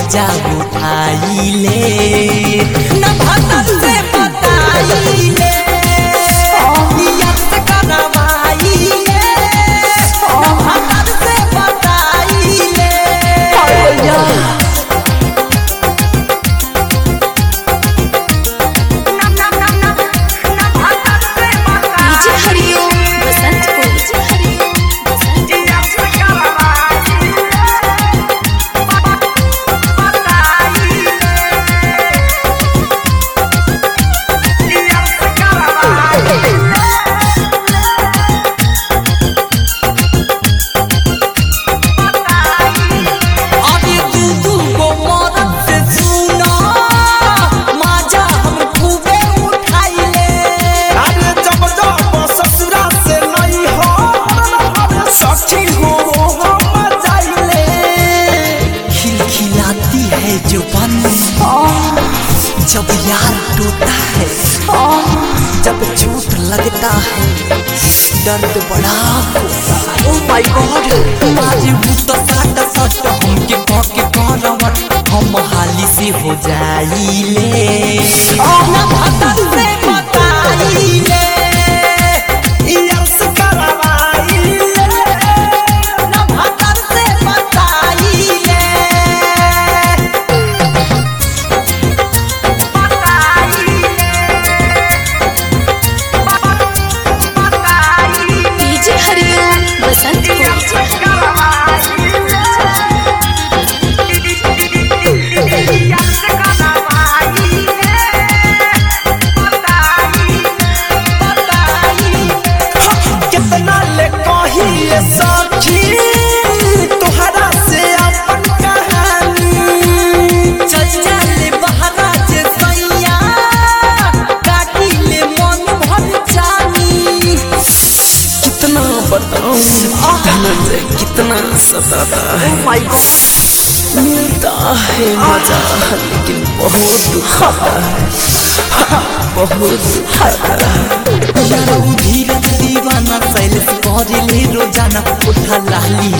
मजा उठाइले न भतर से बताइले नियत करवाइले न भतर से बताइले डीजे हरिओम बसंत को डीजे हरिओम बसंत अरे तू तू को मरद से सुना मजा हम खूबे उठाइले अरे जब जब ससुरा से नहीं हो सखी हो हम जाइले खिलखिलाती है जो बन जब यार टूटा है जब चोट लगता है दर्द बड़ा होता है ओ माय गॉड आज वो तो साट सट हमके पके करवट हम हाली से हो जाइले ना भतर से बताइले यस करवाइले ना भतर से बताइले डीजे हरिओम बसंत को डीजे कितना ले कही ये सखी तोहरा से अपन कहानी चल चल बहरा जे सैया काटी ले मन भर जानी कितना बताऊं धनंजय कितना सताता है माय गॉड मिलता है मजा लेकिन बहुत दुखाता है बहुत दुखाता है यारो धीरज दीवाना शैलेश करेले रोजाना उठा लाली